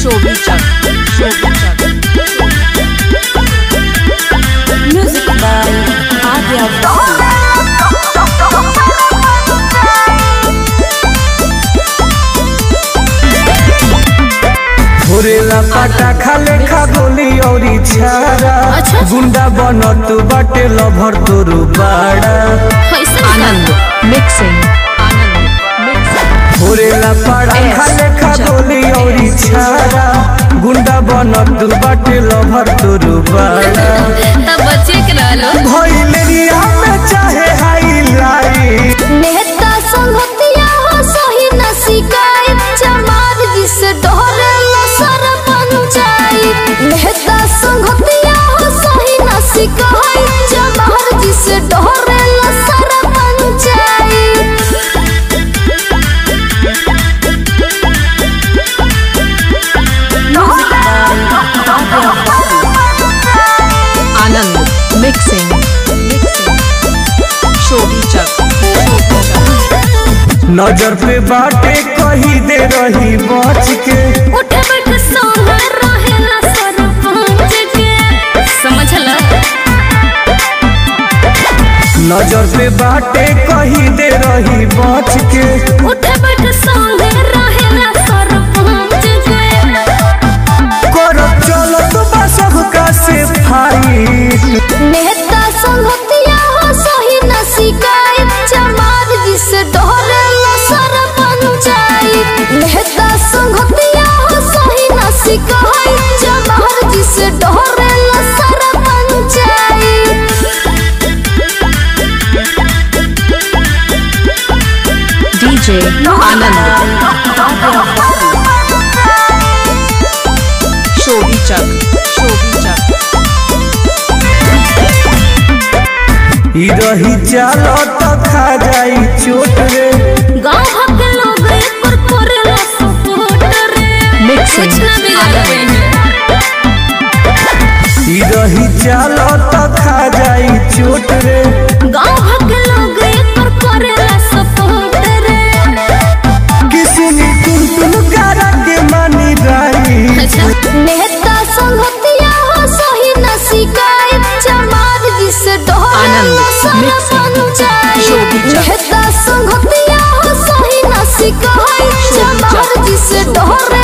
Showbiz Music by Adya Babu. भोरेला पाटा खाले खा गोली औरी छारा अच्छा। गुंडा बनत बाटे लभर तोरू बाड़ा आनंद मिक्सिंग आनंद मिक्सिंग भोरेला पाड़ा Yes. खाले खा गोली औरी छारा गुंडा बनत बाटे लभर तोरू बाड़ा तब बच्चे के रहलो भइलेरिया में चाहे हाईलाइट नेता संगतिया हो सही न शिकायत चमार जिसे डोरे सर पंचायत नेता संगतिया हो सही न शिकायत चमार जिसे डोरे सर पंचायत आनंद मिक्सिंग मिक्सिंग शोभिज नजर पे बाटे कही दे रही बच के उठ बैठ सोना रहेला सरपंच के समझला नजर पे बाटे कही दे रही बच के उठ बैठ सोना रहेला सरपंच के करब चलत बा सबका से फाइट नेता संगतिया हो सही न शिकायत चमार जिसे डोरे सर पंचायत नेता संगतिया हो सही न शिकायत चमार जिसे डोरे सर पंचायत डीजे आनंद शोभिज शोभिज ई रही चालत खा जाई चोट रे गांव भर के लोग एकर करेला सपोर्ट रे मिक्सिंग कुछ ना बिगाड़े ई रही चालत खा जाई चोट रे गांव भर के लोग एकर करेला सपोर्ट रे किसनी तुम तुम करा के मानी राई नेता संगतिया हो सही न शिकायत चमार जिसे डोरे आनंद, सर मिक्सिंग, पंचायत शोभिज। नेता संगतिया हो सही न शिकायत शोभिज। चमार जिसे डोरे